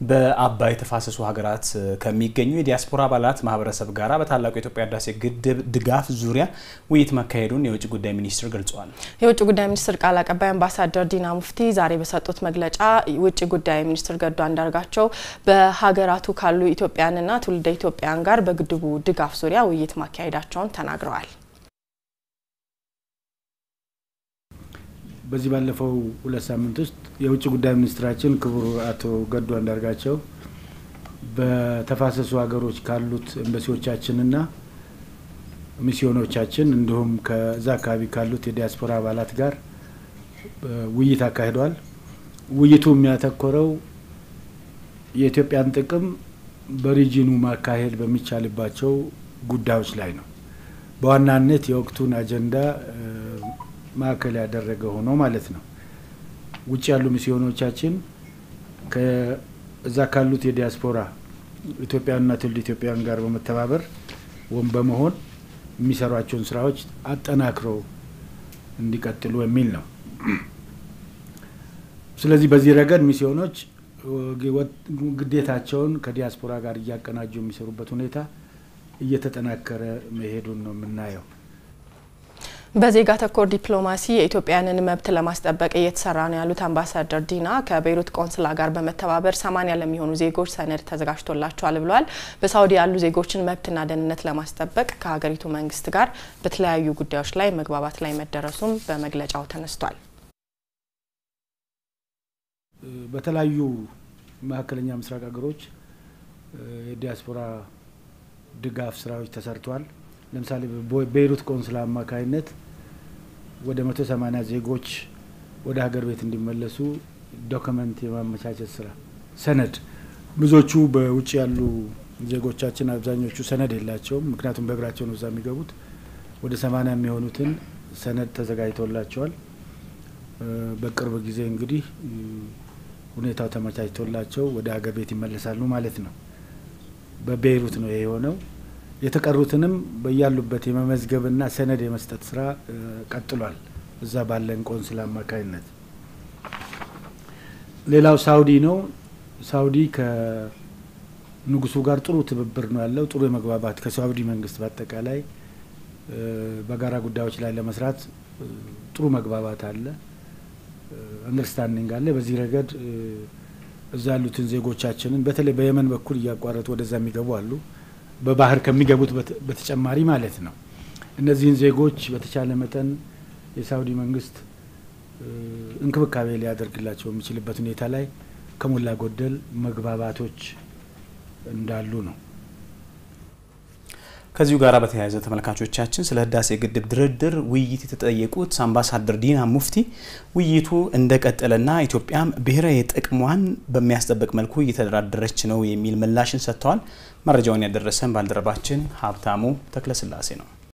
በአባይ ተፋሰሱ ሀገራት ከሚገኙ የዲያስፖራ አባላት ማህበረሰብ ጋራ በታላቁ የኢትዮጵያ ህዳሴ ግድብ ድጋፍ ዙሪያ ውይይት መካሄዱን የውጭ ጉዳይ ሚኒስትር ገልጸዋል። የውጭ ጉዳይ ሚኒስትር ቃል አቀባይ አምባሳደር ዲና ሙፍቲ ዛሬ በሰጡት መግለጫ ውጭ ጉዳይ ሚኒስትር ገዱ አንዳርጋቸው በሀገራቱ ካሉ ኢትዮጵያውያንና ትውልደ ኢትዮጵያውያን ጋር በግድቡ ድጋፍ ዙሪያ ውይይት ማካሄዳቸውን ተናግረዋል። በዚህ ባለፈው ሁለት ሳምንት ውስጥ የውጭ ጉዳይ ሚኒስትራችን ክቡር አቶ ገዱ አንዳርጋቸው በተፋሰሱ ሀገሮች ካሉት ኤምባሲዎቻችንና ሚስዮኖቻችን እንዲሁም ከዛ አካባቢ ካሉት የዲያስፖራ አባላት ጋር ውይይት አካሂደዋል። ውይይቱ የሚያተኮረው የኢትዮጵያን ጥቅም በሪጂኑ ማካሄድ በሚቻልባቸው ጉዳዮች ላይ ነው። በዋናነት የወቅቱን አጀንዳ ማዕከል ያደረገ ሆኖ ማለት ነው። ውጭ ያሉ ሚስዮኖቻችን ከዛ ካሉት የዲያስፖራ ኢትዮጵያውያንና ትውልደ ኢትዮጵያውያን ጋር በመተባበር ወይም በመሆን የሚሰሯቸውን ስራዎች አጠናክረው እንዲቀጥሉ የሚል ነው። ስለዚህ በዚህ ረገድ ሚስዮኖች ግዴታቸውን ከዲያስፖራ ጋር እያቀናጁ የሚሰሩበት ሁኔታ እየተጠናከረ መሄዱን ነው የምናየው። በዜጋ ተኮር ዲፕሎማሲ የኢትዮጵያውያንን መብት ለማስጠበቅ እየተሰራ ነው ያሉት አምባሳደር ዲና ከቤይሩት ቆንስላ ጋር በመተባበር ሰማኒያ ለሚሆኑ ዜጎች ሰነድ ተዘጋጅቶላቸዋል ብለዋል። በሳውዲ ያሉ ዜጎችን መብትና ደህንነት ለማስጠበቅ ከሀገሪቱ መንግስት ጋር በተለያዩ ጉዳዮች ላይ መግባባት ላይ መደረሱም በመግለጫው ተነስቷል። በተለያዩ መካከለኛ ምስራቅ ሀገሮች የዲያስፖራ ድጋፍ ስራዎች ተሰርተዋል። ለምሳሌ በቤይሩት ቆንስላ አማካይነት ወደ መቶ ሰማኒያ ዜጎች ወደ ሀገር ቤት እንዲመለሱ ዶክመንት የማመቻቸት ስራ ሰነድ ብዙዎቹ በውጭ ያሉ ዜጎቻችን አብዛኞቹ ሰነድ የላቸውም። ምክንያቱም በእግራቸው ነው እዛ የሚገቡት። ወደ ሰማኒያ የሚሆኑትን ሰነድ ተዘጋጅቶላቸዋል። በቅርብ ጊዜ እንግዲህ ሁኔታው ተመቻችቶላቸው ወደ ሀገር ቤት ይመለሳሉ ማለት ነው። በቤይሩት ነው ይሄ የሆነው። የተቀሩትንም በያሉበት የመመዝገብና ሰነድ የመስጠት ስራ ቀጥሏል። እዛ ባለን ቆንስላ አማካኝነት። ሌላው ሳውዲ ነው። ሳውዲ ከንጉሱ ጋር ጥሩ ትብብር ነው ያለው። ጥሩ የመግባባት ከሳውዲ መንግስት በአጠቃላይ በጋራ ጉዳዮች ላይ ለመስራት ጥሩ መግባባት አለ፣ አንደርስታንዲንግ አለ። በዚህ ረገድ እዛ ያሉትን ዜጎቻችንን በተለይ በየመን በኩል እያቋረጡ ወደዛ የሚገቡ አሉ በባህር ከሚገቡት በተጨማሪ ማለት ነው። እነዚህን ዜጎች በተቻለ መጠን የሳውዲ መንግስት እንክብካቤ ሊያደርግላቸው የሚችልበት ሁኔታ ላይ ከሞላ ጎደል መግባባቶች እንዳሉ ነው። ከዚሁ ጋር በተያያዘ ተመልካቾቻችን ስለ ህዳሴ ግድብ ድርድር ውይይት የተጠየቁት አምባሳደር ዲና ሙፍቲ ውይይቱ እንደቀጠለና ኢትዮጵያም ብሔራዊ ጥቅሟን በሚያስጠብቅ መልኩ እየተደራደረች ነው የሚል ምላሽን ሰጥተዋል። መረጃውን ያደረሰን ባልደረባችን ሀብታሙ ተክለስላሴ ነው።